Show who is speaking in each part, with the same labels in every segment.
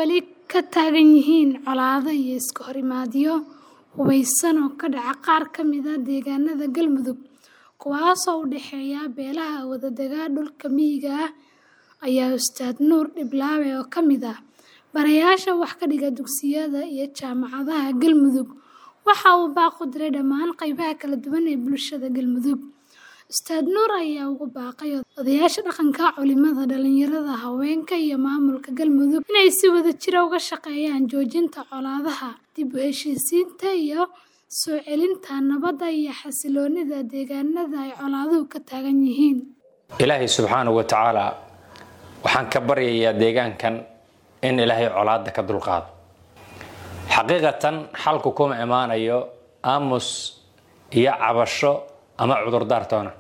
Speaker 1: weli ka taagan yihiin colaado iyo iska horimaadyo hubeysan oo ka dhaca qaar ka mid ah deegaanada Galmudug kuwaasoo u dhexeeya beelaha wadaaga dhulka miyiga ah ayaa Ustaad Nuur Dhiblaawe oo ka mid ah barayaasha wax ka dhiga dugsiyada iyo jaamacadaha Galmudug waxa uu baaq u diray dhammaan qaybaha kala duwan ee bulshada Galmudug Ustaad Nuur ayaa ugu baaqay odayaasha dhaqanka, culimada, dhalinyarada, haweenka iyo maamulka Galmudug inay si wadajir ah uga shaqeeyaan joojinta colaadaha, dib u heshiisiinta iyo soo celinta nabadda iyo xasilloonida deegaanada ay colaaduhu ka taagan yihiin.
Speaker 2: ilaahay subxaanahu wa tacaala waxaan ka baryayaa deegaankan in ilaahay colaadda ka dulqaado xaqiiqatan xalku kuma imaanayo aamus iyo cabasho ama cudurdaar toona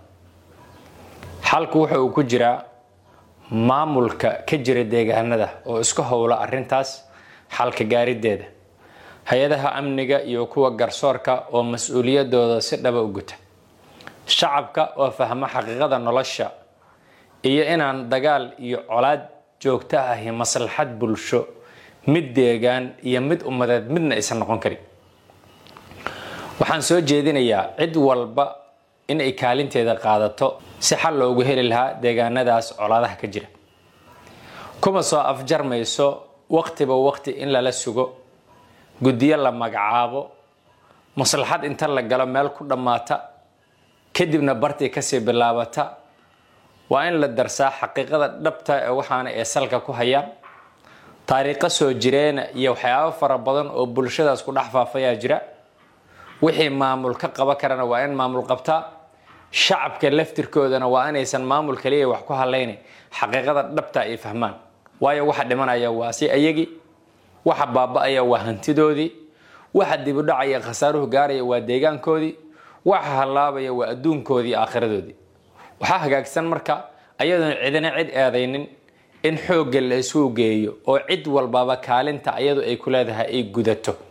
Speaker 2: xalku wuxa uu ku jiraa maamulka ka jira deegaanada oo isku howla arrintaas xalka gaarideeda hay-adaha amniga iyo kuwa garsoorka oo mas-uuliyadooda si dhaba u guta shacabka oo fahma xaqiiqada nolosha iyo inaan dagaal iyo colaad joogto ahi maslaxad bulsho mid deegaan iyo mid ummadeed midna aysan noqon karin waxaan soo jeedinayaa cid walba in ay kaalinteeda qaadato si xal loogu heli lahaa deegaanadaas colaadaha ka jira kuma soo afjarmayso waqtiba waqti in lala sugo guddiyo la magacaabo maslaxad inta la galo meel ku dhammaata kadibna bartii kasii bilaabata waa in la darsaa xaqiiqada dhabta ee waxaana ee salka ku hayaan taariikho soo jireena iyo waxyaabo fara badan oo bulshadaas ku dhex faafayaa jira wixii maamul ka qaban karana waa in maamul qabtaa shacabka laftirkoodana waa inaysan maamul kaliya wax ku halayna xaqiiqada dhabta ay fahmaan waayo waxa dhimanaya waa si ayagii waxa baaba-aya waa hantidoodii waxa dibudhacaya khasaaruhu gaaraya waa deegaankoodii waxa hallaabaya waa adduunkoodii aakhiradoodii waxaa hagaagsan marka ayadoon cidina cid eedaynin in xoogga la isugu geeyo oo cid walbaba kaalinta ayadu ay ku leedahay ay gudato